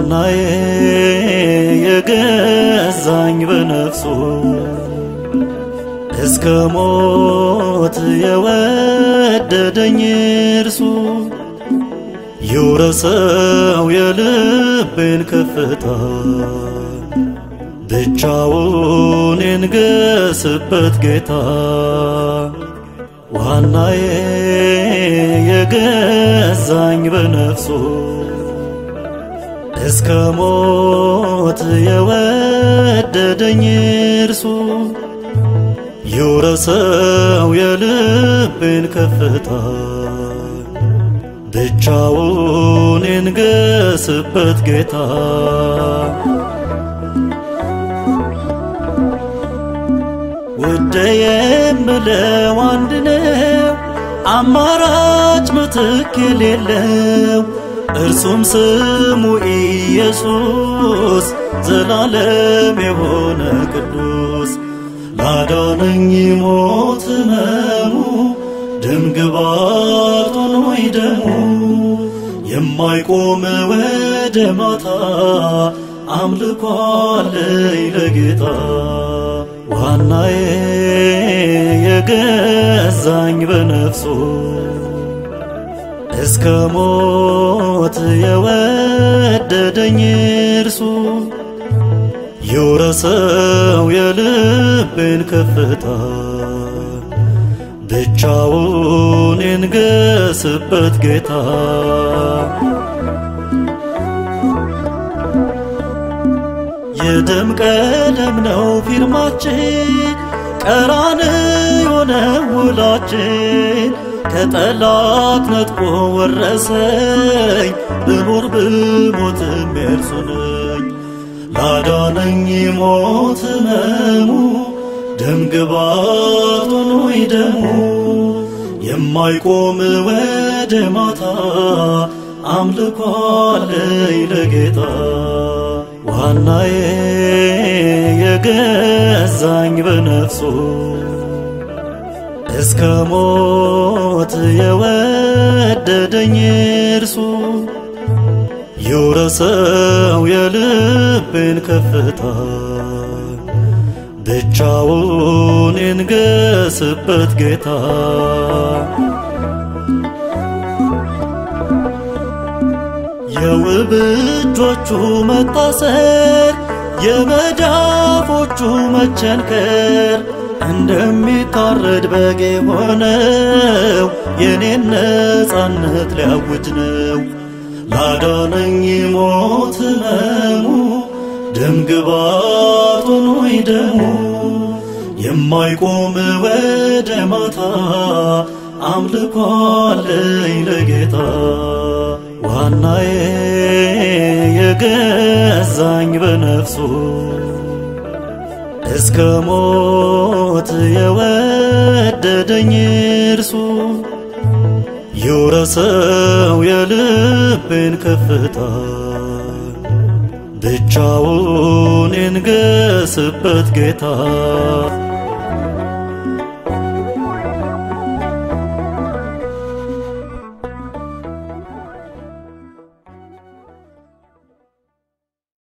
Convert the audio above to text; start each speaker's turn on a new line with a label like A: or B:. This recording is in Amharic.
A: ዋናዬ የገዛኝ በነፍሱ እስከ ሞት የወደደኝ እርሱ ይውረሰው የልቤን ከፍታ ብቻውን የንገስበት ጌታ ዋናዬ የገዛኝ በነፍሱ እስከ ሞት የወደደኝ እርሱ ይውረሰው የልቤን ከፍታ ብቻውን የንገስበት ጌታ ውድ የምለው አንድ ነው አማራጭ ምትክ የሌለው እርሱም ስሙ ኢየሱስ ዘላለም የሆነ ቅዱስ ላዳነኝ ሞት ሕመሙ ደምግባት ሆኖይ ደሙ የማይቆም ወደ ማታ አምልኮ አለኝ ለጌታ ዋናዬ የገዛኝ በነፍሱ እስከ ሞት የወደደኝ እርሱ ይውረሰው የልቤን ከፍታ ብቻውን የንገስበት ጌታ የደም ቀለም ነው ፊርማችን ቀራንዮ ነው ውላችን ከጠላት ነጥቆ ወረሰኝ ብኖር ብሞትም የእርሱ ነኝ ላዳነኝ ሞት ሕመሙ ደም ግባት ሆኖይ ደሙ የማይቆም ወደ ማታ አምልኮ አለኝ ለጌታ ዋናዬ የገዛኝ በነፍሱ እስከ ሞት የወደደኝ እርሱ ይውረሰው የልቤን ከፍታ ብቻውን የንገስበት ጌታ የውብ እጆቹ መታሰር የመዳፎቹ መቸንከር እንደሚታረድ በግ የሆነው የኔን ነፃነት ሊያውጅ ነው። ላዳነኝ ሞት ሕመሙ ደም ግባት ሆኖይ ደሙ የማይቆም ወደ ማታ አምልኮ አለኝ ለጌታ ዋናዬ የገዛኝ በነፍሱ እስከ ሞት የወደደኝ እርሱ ይውረሰው የልቤን ከፍታ ብቻውን የንገስበት ጌታ